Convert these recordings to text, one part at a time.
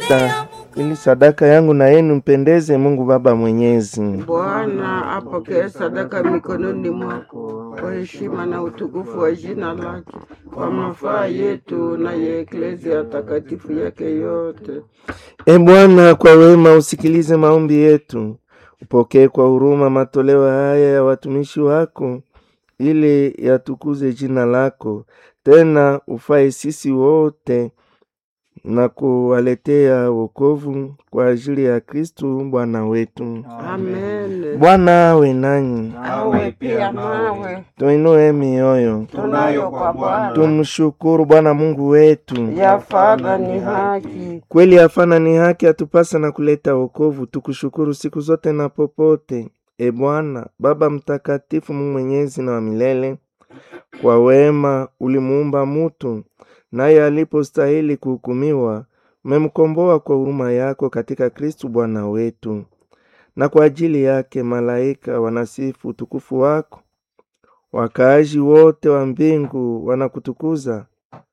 kanisa ili sadaka yangu na yenu mpendeze Mungu Baba Mwenyezi. Bwana apokee sadaka mikononi mwako kwa heshima na utukufu wa jina lake, kwa mafaa yetu na ya eklezia takatifu yake yote. E Bwana, kwa wema usikilize maombi yetu, upokee kwa huruma matoleo haya ya watumishi wako, ili yatukuze jina lako, tena ufae sisi wote na kuwaletea wokovu kwa ajili ya Kristu Bwana wetu. Amen. Bwana awe nanyi, Awe pia nawe, tuinue mioyo, tunayo kwa Bwana tumshukuru Bwana Mungu wetu. yafadha ni haki. Kweli hafana ni haki atupasa na kuleta wokovu, tukushukuru siku zote na popote. E Bwana Baba mtakatifu, Mungu mwenyezi na wa milele, kwa wema ulimuumba mutu, naye alipostahili kuhukumiwa, umemkomboa kwa huruma yako katika Kristu Bwana wetu, na kwa ajili yake malaika wanasifu utukufu wako, wakaaji wote wa mbingu wanakutukuza.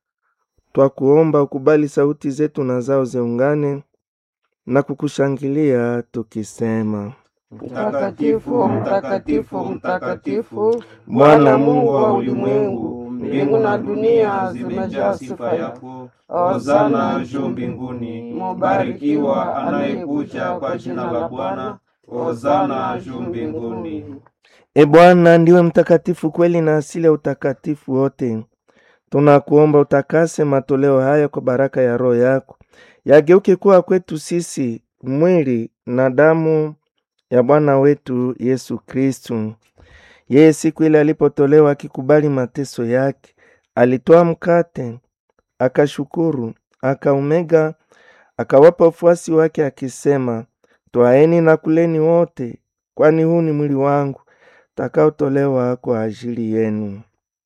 Twakuomba ukubali sauti zetu na zao ziungane na kukushangilia tukisema: Mtakatifu, mtakatifu, mtakatifu, Bwana Mungu wa ulimwengu, mbingu na dunia zimejaa sifa yako. Hosana juu mbinguni, mubarikiwa anayekuja kwa jina la Bwana. Hosana juu mbinguni. E Bwana, ndiwe mtakatifu kweli na asili ya utakatifu wote. Tunakuomba utakase matoleo haya kwa baraka ya Roho yako, yageuke kuwa kwetu sisi mwili na damu ya Bwana wetu Yesu Kristu. Yeye siku ile alipotolewa akikubali mateso yake, alitoa mkate, akashukuru, akaumega, akawapa wafuasi wake akisema, twaeni na kuleni wote, kwani huu ni mwili wangu takaotolewa kwa ajili yenu.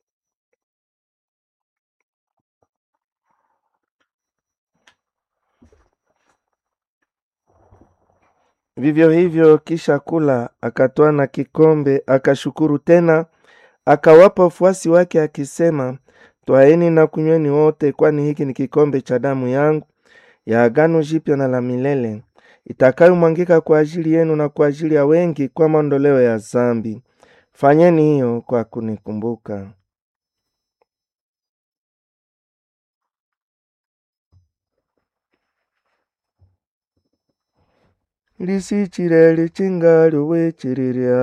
Vivyo hivyo, kisha kula, akatwaa na kikombe, akashukuru tena, akawapa wafuasi wake akisema, twaeni na kunyweni wote, kwani hiki ni kikombe cha damu yangu ya agano jipya na la milele, itakayomwangika kwa ajili yenu na kwa ajili ya wengi kwa maondoleo ya zambi. Fanyeni hiyo kwa kunikumbuka. lisichire lichinga lyowechererya